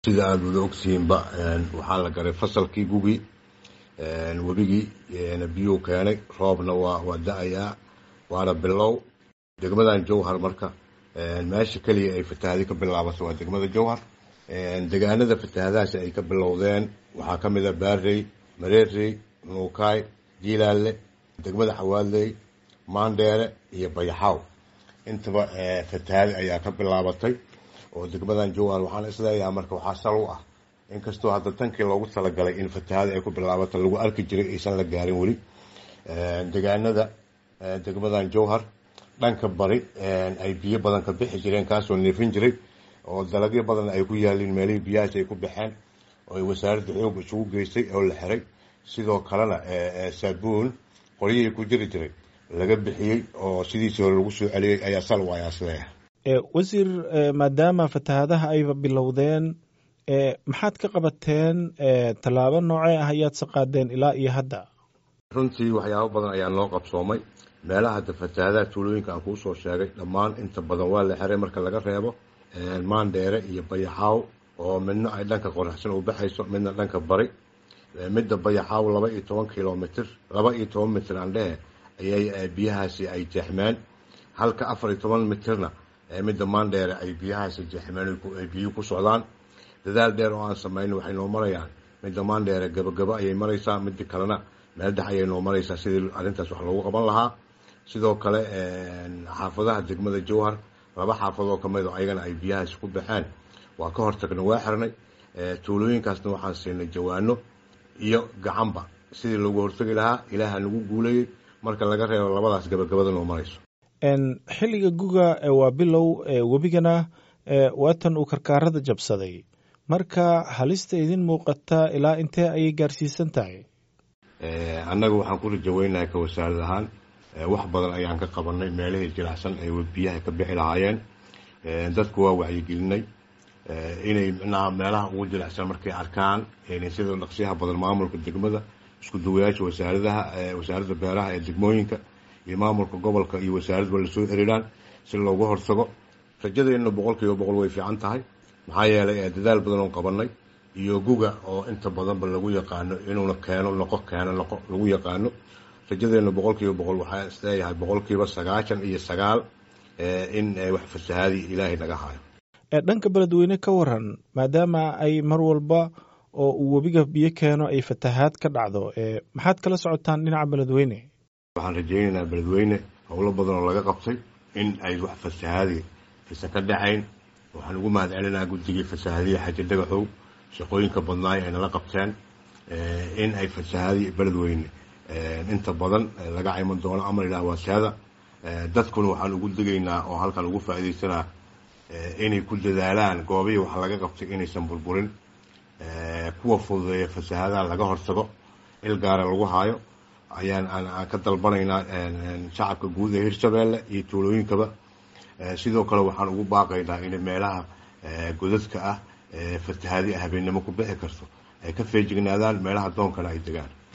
sida aada wada ogtihiinba waxaa la garay fasalkii gugii webigii biyuu keenay roobna waa waa da-ayaa waana bilow degmadan jowhar marka meesha keliya ay fatahaadi ka bilaabato waa degmada jowhar degaanada fatahaadahaasi ay ka bilowdeen waxaa ka mid a baarey mareerey nuukaay jiilaalle degmada xawaadley maandheere iyo bayaxaaw intaba fatahaadi ayaa ka bilaabatay oo degmadan jowhar waxaan isleeyahay marka waxaa sal u ah inkastoo hadda tankii loogu talagalay in fatahaadi ay ku bilaabato lagu arki jiray aysan la gaarin weli degaanada degmadan jowhar dhanka bari ay biyo badan ka bixi jireen kaasoo neefin jiray oo dalagyo badan ay ku yaaliin meelihii biyahaas ay ku baxeen oo ay wasaaradda xoog isugu geystay oo la xiray sidoo kalena saabuun qoryihii ku jiri jiray laga bixiyey oo sidiisii hore lagu soo celiyey ayaa sal u ayaa isleeyahay wasiir maadaama fatahaadaha ayba bilowdeen maxaad ka qabateen tallaabo noocee ah ayaadse qaadeen ilaa iyo hadda runtii waxyaabo badan ayaa noo qabsoomay meelaha hadda fatahaadaha tuulooyinka aan kuu soo sheegay dhammaan inta badan waa la xiray marka laga reebo maandheere iyo bayaxaaw oo midna ay dhanka qoraxsan u baxayso midna dhanka bari midda bayaxaaw laba iyo toban kilomitr laba iyo toban mitr aan dhehe ayay biyahaasi ay jeexmeen halka afar iyo toban mitrna midda maandheere ay biyahaasi jeexmeen ay biyuhu ku socdaan dadaal dheer oo aan samayno waxay noo marayaan midda maandheere gabagabo ayay maraysaa midda kalena meel dhex ayay noo maraysaa sidii arrintaas wax loogu qaban lahaa sidoo kale xaafadaha degmada jowhar laba xaafadoo ka mid oo ayagana ay biyahaasi ku baxeen waa ka hortagna waa xirnay tuulooyinkaasna waxaan siinay jawaano iyo gacanba sidii loogu hortagi lahaa ilaaha nagu guulayey marka laga reebo labadaas gabagabada noo marayso xilliga guga waa bilow webigana waatan uu karkaarada jabsaday marka halista idin muuqata ilaa intee ayay gaarsiisan tahay annaga waxaan ku rajaweynahay ka wasaarad ahaan wax badan ayaan ka qabanay meelihii jilicsan ay biyaha ka bixi lahaayeen dadku waa wacyigelinay inay micnaha meelaha ugu jilicsan markay arkaan sida dhaqsiyaha badan maamulka degmada isku duwayaasha wasaaradaha wasaaradda beeraha ee degmooyinka iyo maamulka gobolka iyo wasaaradba lasoo xiriiraan si looga hortago rajadeenna boqol kiiba boqol way fiican tahay maxaa yeelay dadaal badan oo qabanay iyo guga oo inta badanba lagu yaqaano inuuna keeno noqo keeno noqo lagu yaqaano rajadeenna boqol kiiba boqol waxaa isleeyahay boqol kiiba sagaashan iyo sagaal in wax fasahaadi ilaahay naga hayo dhanka beledweyne ka waran maadaama ay mar walba oo uu webiga biyo keeno ay fatahaad ka dhacdo maxaad kala socotaan dhinaca beledweyne waxaan rajaynaynaa beledweyne howlo badan oo laga qabtay in ay wax fasahaadi fisa ka dhacayn waxaan ugu mahad celinaa guddigii fasahaadiya xaji dhagaxow shaqooyinka badnaay ay nala qabteen in ay fasahaadi beledweyne inta badan laga cayman doono amar ilaah waasaada dadkuna waxaan ugu degaynaa oo halkan ugu faa'iidaysanaa inay ku dadaalaan goobihii wax laga qabtay inaysan burburin kuwa fududeeya fasahaadaha laga hortago il gaara lagu haayo ayaan aan ka dalbanaynaa shacabka guud ee hirshabeelle iyo tuulooyinkaba sidoo kale waxaan ugu baaqaynaa in meelaha godadka ah fatahaadi habeennimo ku bixi karto ay ka feejignaadaan meelaha doonkana ay degaan